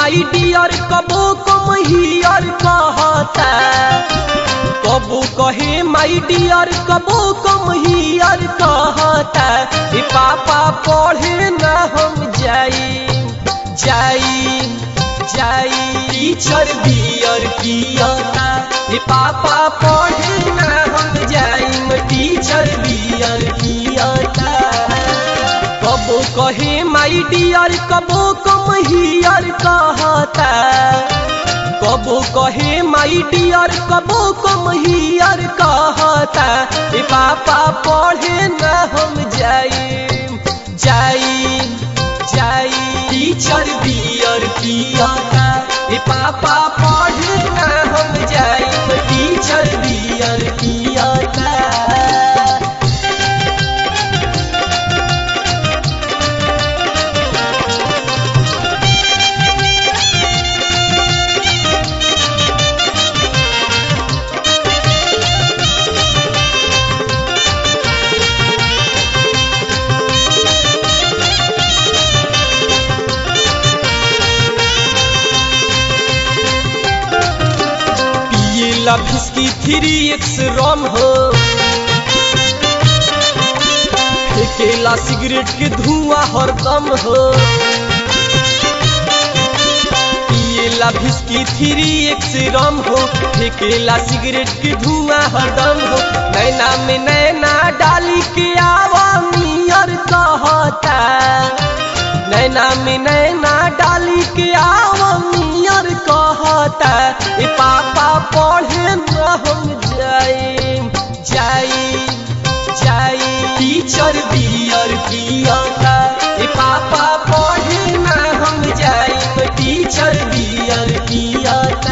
my dear कबो come here कहता कबो कहे माई डियर कबो कम हियर कहता ए पापा पढ़े ना हम जाई जाई जाई टीचर बियर कियाता ए पापा पढ़े ना हम जाई टीचर बियर कियाता कबो कहे माई डियर कबो कम हियर कहता कबो कहे माई डियर कबो कम हियर कहता ए पापा पढ़े न हम जाई जाई जाई टीचर बियर कियाता ए पापा पढ़े न हम जाई टीचर बियर कियाता पिएला फिसकी थ्री एक्स रम हो फेंकेला सिगरेट के धुआं हरदम हो पिएला फिसकी थ्री एक्स रम हो फेंकेला सिगरेट के धुआं हरदम हो नैना में नैना डाली के आवा मियर कहता नैना में नैना डाली के आवा मियर कहता ए पापा पढ़े न हम जाई जाई जाई टीचर बियर पियाता ए पापा पढ़े न हम जाई टीचर बियर पियाता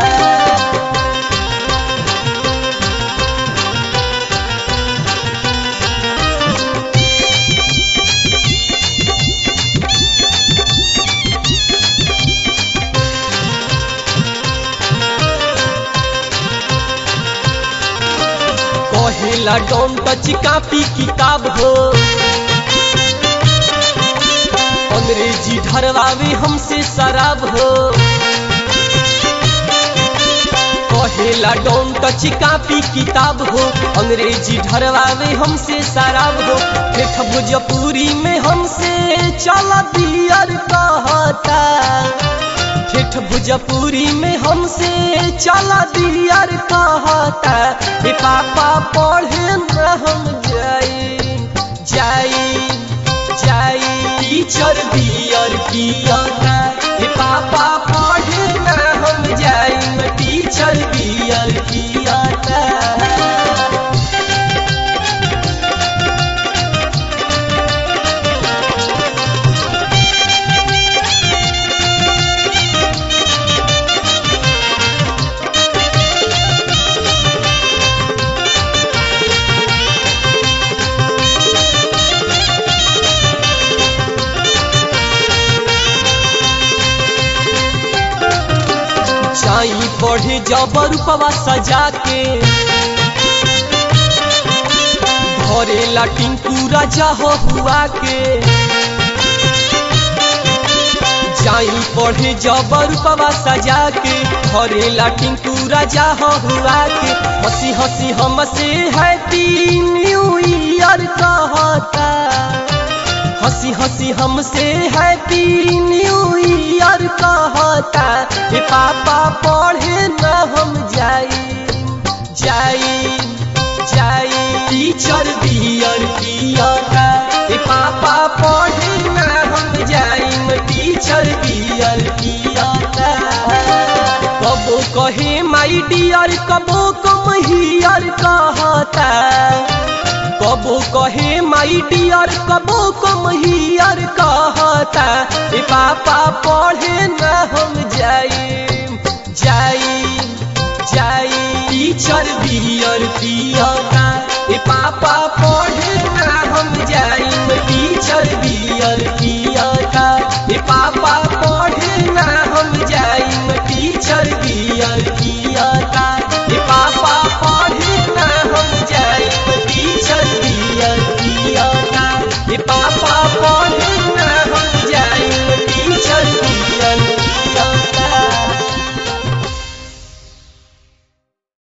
कहेला डोंट टच कापी किताब हो अंग्रेजी ढरवावे हमसे शराब हो कहेला डोंट टच कापी किताब हो अंग्रेजी ढरवावे हमसे शराब हो ठेठ भोजपुरी में हमसे चल दियर कहता ठेठ भोजपुरी में हमसे चला दियर कहता ए पापा पढ़े न हम जाई जाई जाई टीचर बियर कियाता ए पापा पढ़े न हम जाई टीचर बियर कियाता चाई पढ़े जबर पवा सजा के भरेला टिंकू राजा हो हुआ के जाई पढ़े जबर पवा सजा के भरेला टिंकू राजा हो हुआ के हंसी हंसी हमसे हैप्पी न्यू ईयर कहता हंसी हंसी हमसे हैप्पी न्यू ईयर कहता हे पापा पढ़े न हम जाई जाई जाई टीचर बियर पियाता हे पापा पढ़े न हम जाई टीचर बियर पियाता कबो कहे माई डियर कबो कम हियर कहता कबो कहे माई डियर कबो कम हियर कहता ए पापा पढ़े न हम जाई जाई जाई टीचर बियर पियाता ए पापा पढ़े न हम जाई टीचर बियर पिया